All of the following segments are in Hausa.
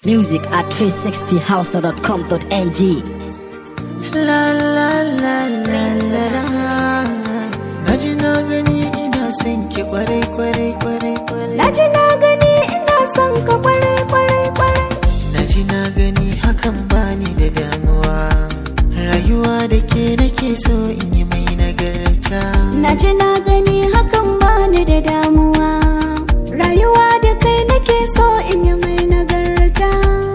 Music at 360house.com.ng. La la la la la la Na ji na gani ina son ki kwarai kwarai kwarai kwarai Na ji na gani ina son ka kwarai kwarai kwarai. Na ji na gani hakan bani da damuwa Rayuwa da ke nake so in yi mai nagarta Na ji na gani hakan bani da damuwa. Rayuwa da kai nake so in yi mai nagarta.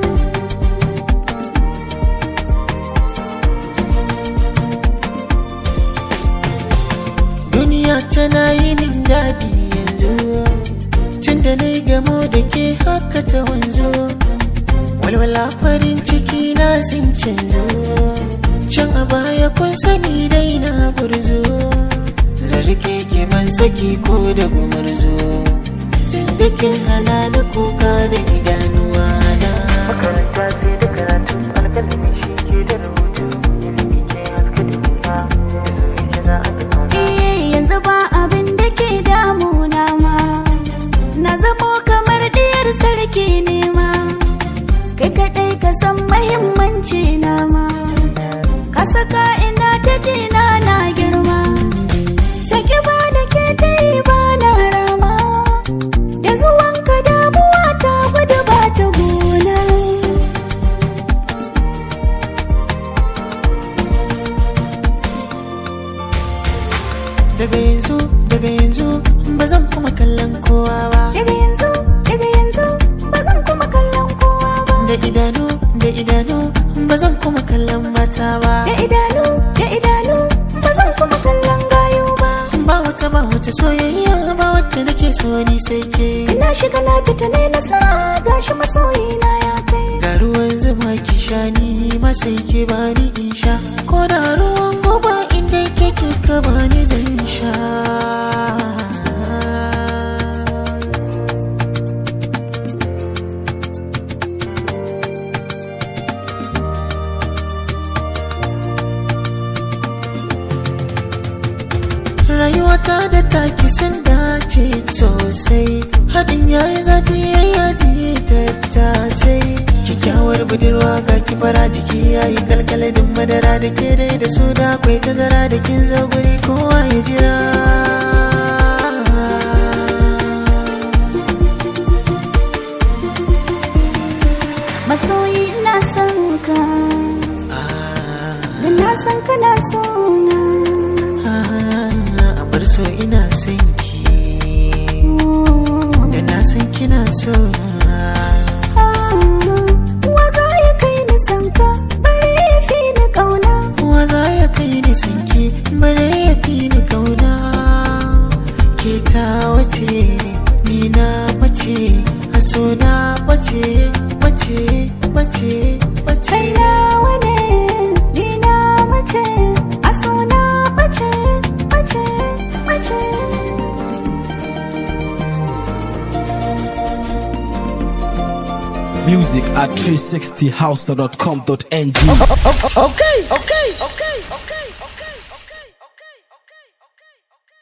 Duniya tana yi min daɗi yanzu Tun da na yi gamo da ke haka ta wanzu Walwala farin ciki na sun canzo Can a baya kun sani dai na burzo Zarge ke ban saki ko da gumurzo Tun da kin hana ni kuka da idanuwa na Makaranta sai da karatu alkalami shi ke da rubutu Ilimi ke haska duniya da soyayya za a ga Eh yanzu ba abin da ke damuna ma. Na zamo kamar diyar sarki ne ma. Kai kaɗai ka san mahimmanci na ma. Ka saka ina ta jina na girma. Saki ba da ke ta yi ba na rama. Da zuwanka damuwa ta gudu ba ta gona. daga yanzu daga yanzu ba zan kuma kallon kowa ba Daga yanzu, daga yanzu, ba zan kuma kallon kowa ba. da idanu da idanu ba zan kuma kallon mata ba Da idanu, da idanu, ba zan kuma kallon gayu ba. ba wata ba wata soyayya ba wacce nake so ni sai ke Ina shiga na fita ne nasara gashi masoyina ya kai. ga ruwan zuma ki sha ni ma sai ke bani in sha ko da ruwan goba inda ke ke ka bani zan sha rayuwata da taki sun dace sosai haɗin yayi zafi yayi yaji tattasai kyakkyawar budurwa ga kibara jiki yayi kalkaladin madara da ke dai da su da akwai tazara da kin zo guri kowa ya jira Masoyi ina son ka, Ah, da na san kana so na. ah, a bar so ina son ki da na san kina so na. Wa za ya kai ni san ka, bari ya fi ni ƙauna. Wa za ya kai ni sanki bare ya fi ni kauna ke ta wace ni na mace a so na bace bace bace bace Kai nawa ne, ni na mace, a so na bace, bace, bace. Music at 360house.com.ng. okay okay okay okay